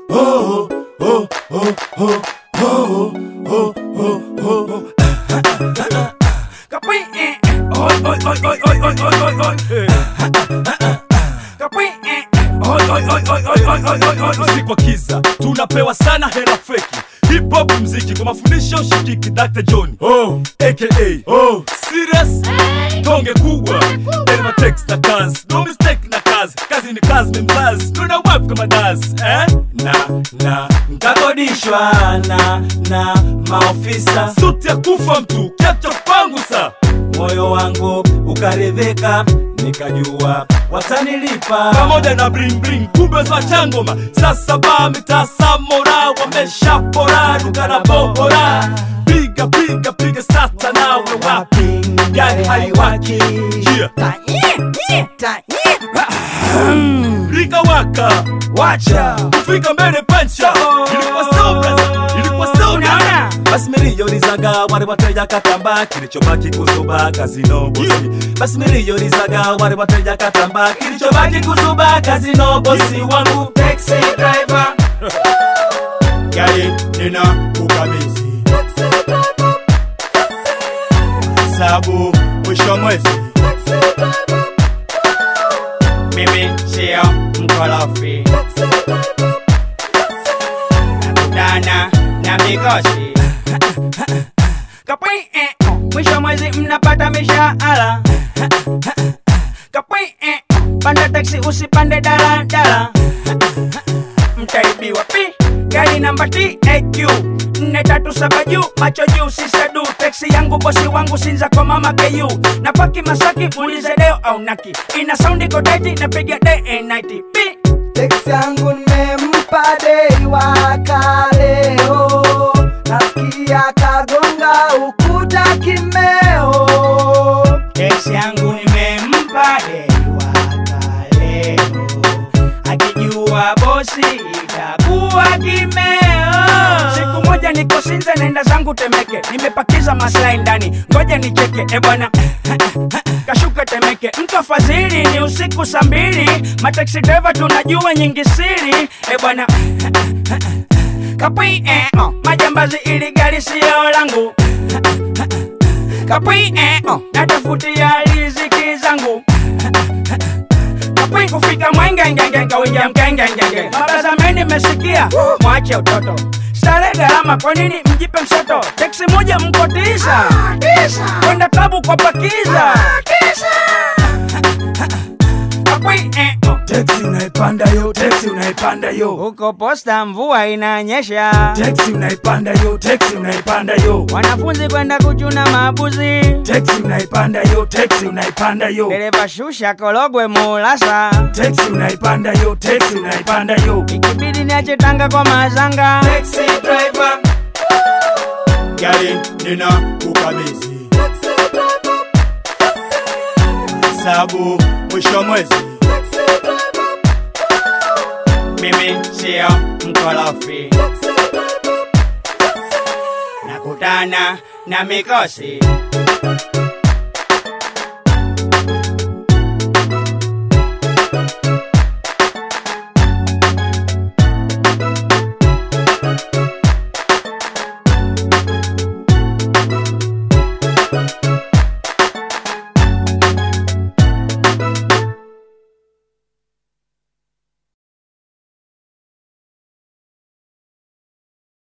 oh, oh, oh, oh, oh, oh, oh, oh. Kapui, eh, eh. Oi, oi, oi, oi, oi, oi, oi, oi, oi. Kapui, eh, eh. Oi, oi, oi, oi, oi, oi, oi, oi, oi. Usiku wa kiza tunapewa sana hela feki hip hop mziki kwa mafundisho shikiki Dr. John oh, aka oh, serious tonge kubwa Elma text na kazi no mistake na kazi kazi ni kazi ni mzazi tuna wap kama dazi eh? na na nkakodishwa na na maofisa suti ya kufa mtu kiacho pangu sa moyo wangu ukaridhika nikajua watanilipa pamoja na bling bling kumbe za changoma sasa ba mitasamora wameshapora duka na bohora piga piga piga sata nawe wapi gari haiwaki yeah. Rika waka wacha kufika mbele pancha ilikuwa so brother ilikuwa so nana basi miliyonizaga wale wateja katamba kilichobaki kuzuba kazino bosi basi miliyonizaga wale wateja katamba kilichobaki kuzuba kazino bosi wangu taxi driver gari nina kukabidhi sabu mwisho mwezi mimi sio mkorofi nakutana na mikosi Kapwi, eh, oh. mwisho mwezi mnapata mishahara Kapwi, eh, oh. panda taksi usipande daladala mtaibiwa pi gari namba TAQ nne tatu saba juu macho juu sisadu teksi yangu bosi wangu sinza kwa mama KU na paki Masaki muulize deo au naki ina saundi kodaiti napiga day and night pi Teksi yangu nimempa dei waka leo, nasikia kagonga ukuta kimeo. Teksi yangu nimempa dei waka leo, akijua bosi itakuwa kimeo. Siku moja niko Sinza naenda zangu Temeke, nimepakiza maslahi ndani, ngoja nicheke e bwana kashuka Temeke, mtu fadhili ni usiku saa mbili, mataxi driver tunajua nyingi siri e bwana kapwi eh, oh. majambazi ili gari sio langu kapwi eh, oh. natafutia riziki zangu kapwi kufika mwengengenge wingia mkengengenge mabazameni mesikia mwache utoto stare gharama kwa nini mjipe msoto teksi moja mko tisa kwenda klabu kwa pakiza kapwi eh, oh. teksi unaipanda yo teksi unaipanda yo huko posta mvua inanyesha teksi unaipanda yo teksi unaipanda yo wanafunzi kwenda kuchuna mabuzi teksi unaipanda yo teksi unaipanda yo dereva shusha kologwe mulasa teksi unaipanda yo teksi unaipanda yo ikibidi niache tanga kwa mazanga taxi driver gari nina kukabidhi sabu mwisho mwezi mimi sio mkorofi nakutana na mikosi